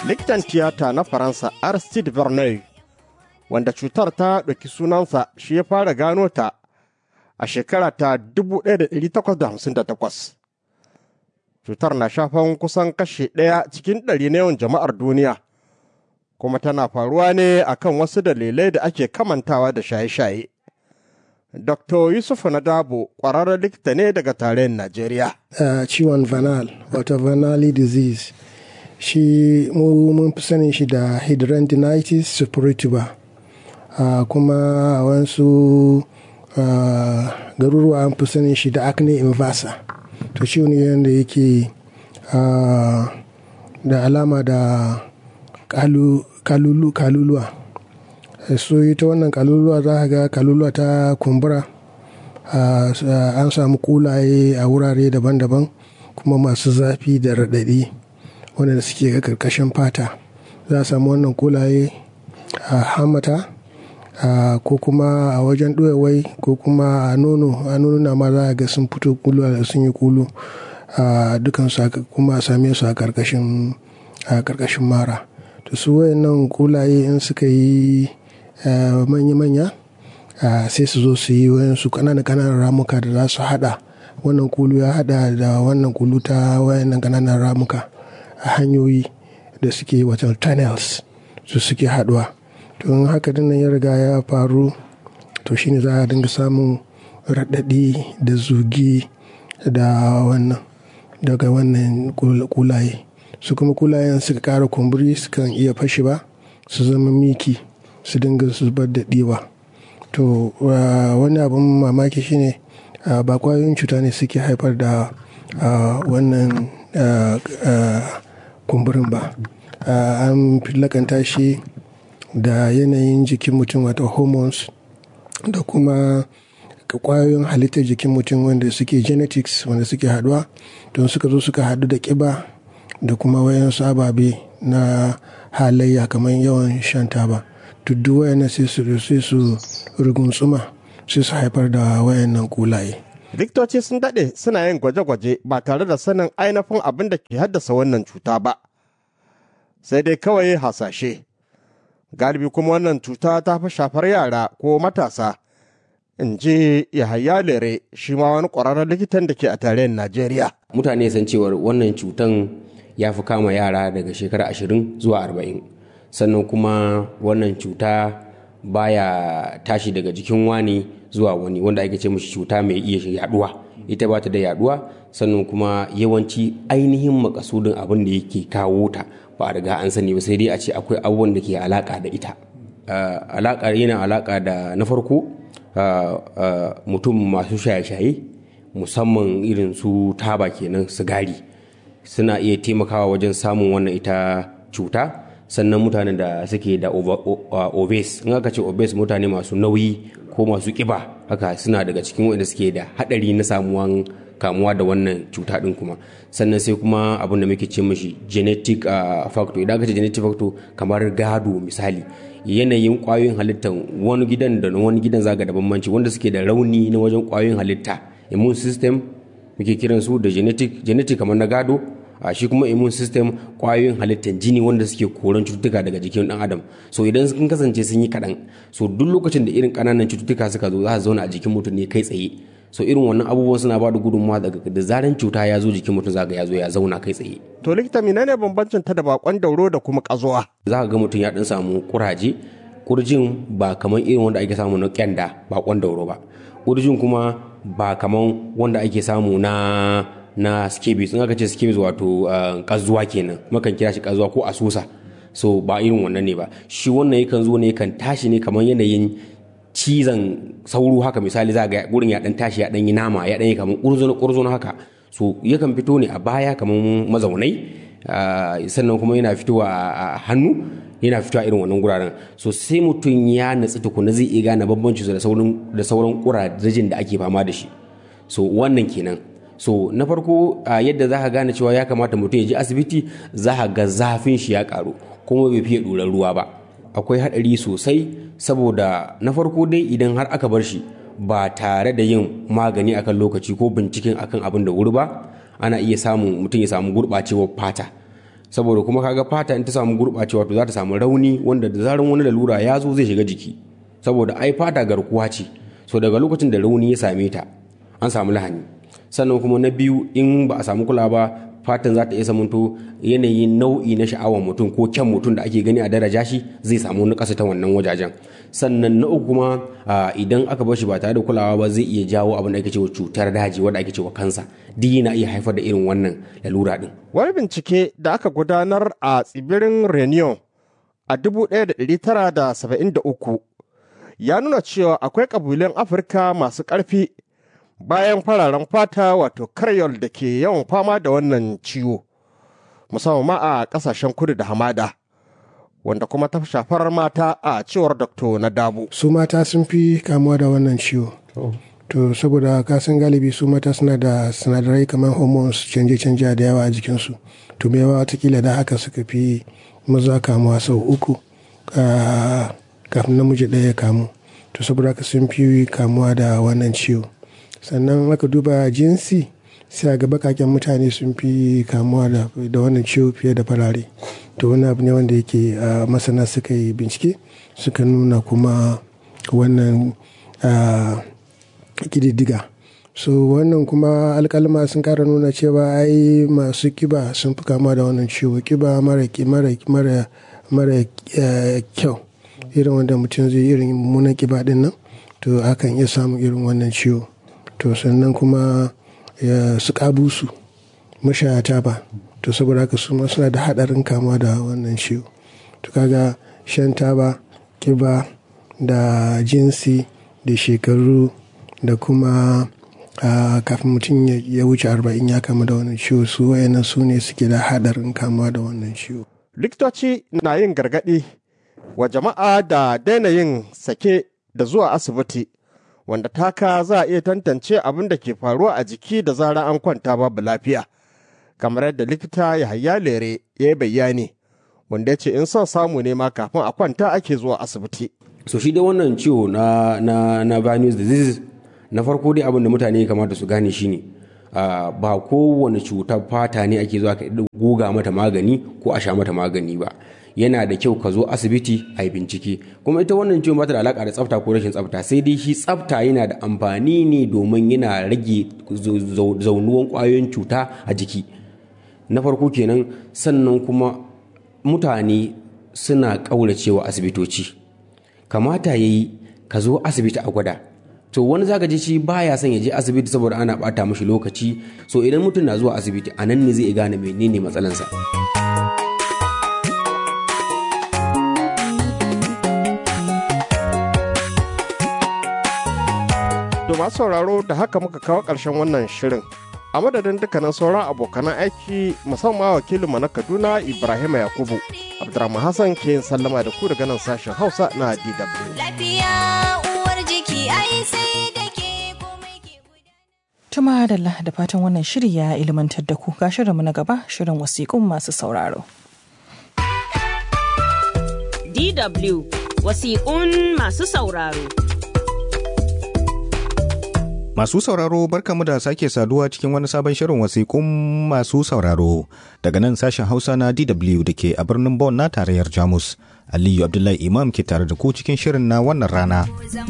likitan tiyata na faransa aristide verneuil wanda cutar ta ɗauki sunansa shi ya fara gano ta a shekara ta 1858 cutar na shafan kusan kashe ɗaya cikin ɗari na yawan jama'ar duniya kuma tana faruwa ne akan wasu dalilai da ake kamantawa da shaye-shaye Dr. Yusuf Nadabo ƙwararren likita ne daga tarayyar Najeriya. Uh, ciwon vanal, wato vanali disease, shi mu mun fi sanin shi da hidradenitis suppurativa. Uh, kuma a wasu uh, garuruwa an fi sanin shi da acne inversa. To ciwo ne yadda yake da alama da kalulu, kaluluwa. so ita wannan kaluluwa za ka ga kaluluwa ta kumbura an samu kulaye a wurare daban-daban kuma masu zafi da raɗaɗi wanda suke ga karkashin fata za a samu wannan kulaye a hamata ko kuma a wajen ɗoyawai ko kuma a nono a nono na ma za a ga sun fito kulu da sun yi kulu dukansu kuma a same su a karkashin mara to su wayannan kulaye in suka yi manya-manya sai su zo su yi wayansu kananan kananan ramuka da za su hada wannan kulu ya hada da wannan kulu ta wayannan kananan ramuka a hanyoyi da suke watan tunnels su suke haduwa to in haka dinnan ya riga ya faru to shine za a dinga samun raɗaɗi da zugi da wannan daga wannan kulaye su kuma kulayen suka ƙara kumburi sukan iya fashi ba su zama miki su dinga zubar da ɗiwa to wani abin mamaki shine ba kwayoyin cuta ne suke haifar da wannan kumburin ba an lakanta shi da yanayin jikin mutum wata hormones da kuma kwayoyin halittar jikin mutum wanda suke genetics wanda suke haduwa don suka zo suka hadu da kiba da kuma wayansu ababe na halayya kamar yawan shan taba duk wayannan sai su sai su rugunsuma sai su haifar da wayannan kulaye likitoci sun daɗe suna yin gwaje-gwaje ba tare da sanin ainihin abin da ke haddasa wannan cuta ba sai dai kawai hasashe galibi kuma wannan cuta ta fi shafar yara ko matasa in ji yahaya lere shi ma wani ƙwararren likitan da ke a tarayyar najeriya mutane san cewar wannan cutan ya fi kama yara daga shekara ashirin zuwa arba'in sannan kuma wannan cuta baya tashi daga jikin wani zuwa wani wanda ake ce mashi cuta mai iya yaduwa ita ba ta da yaduwa sannan kuma yawanci ainihin makasudin abin da yake kawo ta ba a riga an sani ba sai dai a ce akwai abubuwan da ke alaka da ita alaka yana alaka da na farko mutum masu shaye-shaye musamman irin su taba kenan sigari suna iya taimakawa wajen samun wannan ita cuta sannan mutanen da suke da obese in aka ce obese mutane masu nauyi ko masu kiba haka suna daga cikin wanda suke da hadari na samuwan kamuwa da wannan cuta din kuma sannan sai kuma abin da muke ce mashi genetic factor idan aka ce genetic factor kamar gado misali yanayin kwayoyin halittar wani gidan da wani gidan zaga da bambanci wanda suke da rauni na wajen kwayoyin halitta immune system muke kiran su da genetic genetic kamar na gado a shi kuma immune system kwayoyin halittar jini wanda suke koran cututtuka daga jikin dan adam so idan sun kasance sun yi kaɗan so duk lokacin da irin ƙananan cututtuka suka zo za su zauna a jikin mutum ne kai tsaye so irin wannan abubuwan suna ba da gudunmawa daga da zaran cuta ya zo jikin mutum zaga ya zo ya zauna kai tsaye to likita menene bambancin ta da bakon dauro da kuma kazuwa za ka ga mutum ya dan samu kuraje kurjin ba kamar irin wanda ake samu na kyanda bakon dauro ba kurjin kuma ba kamar wanda ake samu na na scabies in aka ce scabies wato kazuwa kenan makan kira shi kazuwa ko asusa so ba irin wannan ne ba shi wannan yakan zo ne yakan tashi ne kamar yanayin cizon sauro haka misali za ga gurin ya dan tashi ya dan yi nama ya dan yi kamar kurzono kurzono haka so yakan fito ne a baya kamar mazaunai sannan kuma yana fitowa a hannu yana fitowa irin wannan guraren so sai mutum ya natsu tukuna zai iya gane bambanci da sauran da sauran kurajin da ake fama da shi so wannan kenan so na farko yadda za ka gane cewa ya kamata mutum ya je asibiti za ka ga zafin shi ya karu kuma bai fiye ɗorar ruwa ba akwai haɗari sosai saboda na farko dai idan har aka bar shi ba tare da yin magani akan lokaci ko binciken akan abin da wuri ba ana iya samun mutum ya samu gurɓacewar fata saboda kuma kaga fata in ta samu gurɓacewa to za ta samu rauni wanda da zaran wani lalura ya zo zai shiga jiki saboda ai fata garkuwa ce so daga lokacin da rauni ya same ta an samu lahani sannan kuma na biyu in ba a samu kula ba fatan za ta iya samunto yanayin nau'i na sha'awar mutum ko kyan mutum da ake gani a daraja shi zai samu wani ƙasa ta wannan wajajen sannan na uku kuma idan aka bar shi ba tare da kulawa ba zai iya jawo abin da ake cewa cutar daji wanda ake cewa kansa duk yana iya haifar da irin wannan lalura din wani bincike da aka gudanar a tsibirin reunion a 1973 ya nuna cewa akwai ƙabilun afirka masu ƙarfi bayan fararen fata wato karyol da ke yawan fama da wannan ciwo musamman ma a ƙasashen kudu da hamada wanda kuma ta shafar mata a cewar dr na dabu su mata sun fi kamuwa da wannan ciwo to saboda kasan galibi su mata suna da sinadarai kamar hormones canje-canje da yawa a jikinsu to mai yawa watakila da haka suka fi maza kamuwa sau uku kafin namiji ɗaya ya kamu to saboda haka sun fi kamuwa da wannan ciwo sannan aka duba jinsi sai ga bakaken mutane sun fi kamuwa da wannan ciwo fiye da farare to wani abu ne wanda yake masana suka yi bincike suka nuna kuma wannan kididdiga so wannan kuma alkalma sun kara nuna cewa ai masu kiba sun fi kamuwa da wannan ciwo kiba mara mara mara kyau irin wanda mutum zai irin mummunan kiba din nan to akan iya samun irin wannan ciwo to sannan kuma su kabusu mashayata ba to saboda haka su suna da hadarin kamuwa da wannan ciwo to kaga shan taba kiba da jinsi da shekaru da kuma kafin mutum ya wuce arba'in ya kama da wannan ciwo su wayannan su ne suke da hadarin kamuwa da wannan ciwo likitoci na yin gargaɗi wa jama'a da daina yin sake da zuwa asibiti wanda taka za a iya tantance abin da ke faruwa a jiki da zara an kwanta babu lafiya kamar yadda likita yahaya lere ya yi bayani wanda ya ce in son samu ne ma kafin a kwanta ake zuwa asibiti so shi da wannan ciwo na na na venous disease na farko dai abin da mutane kamata su gane shine uh, ba kowane cutar fata ne ake zuwa ka goga mata magani ko a sha mata magani ba yana da kyau ka zo asibiti a yi bincike kuma ita wannan ciwon ba ta da alaka da tsafta ko rashin tsafta sai dai shi tsafta yana da amfani ne domin yana rage zaunuwan kwayoyin cuta a jiki na farko kenan sannan kuma mutane suna ƙauracewa asibitoci kamata ya yi ka zo asibiti a gwada to wani zaka ji shi baya son ya je asibiti saboda ana bata mashi lokaci so idan mutum na zuwa asibiti a nan ne zai gane menene matsalansa. To masu sauraro da haka muka kawo ƙarshen wannan shirin. A madadin dukkanin sauran abokanan aiki musamman wakilinmu na Kaduna Ibrahim Yakubu. Abdurrahman Hassan ke yin sallama da ku daga nan sashen Hausa na DW. Lafiya uwar jiki ai sai da ke komai ke Tuma da da fatan wannan shiri ya ilimantar da ku ga shirinmu na gaba shirin wasiƙun masu sauraro. DW wasiƙun masu sauraro. Masu sauraro barkamu da sake saduwa cikin wani sabon shirin wasiƙun masu sauraro daga nan sashen Hausa na DW da ke a birnin Bonn na tarayyar Jamus. Aliyu Abdullahi Imam ke tare da ku cikin shirin na wannan rana.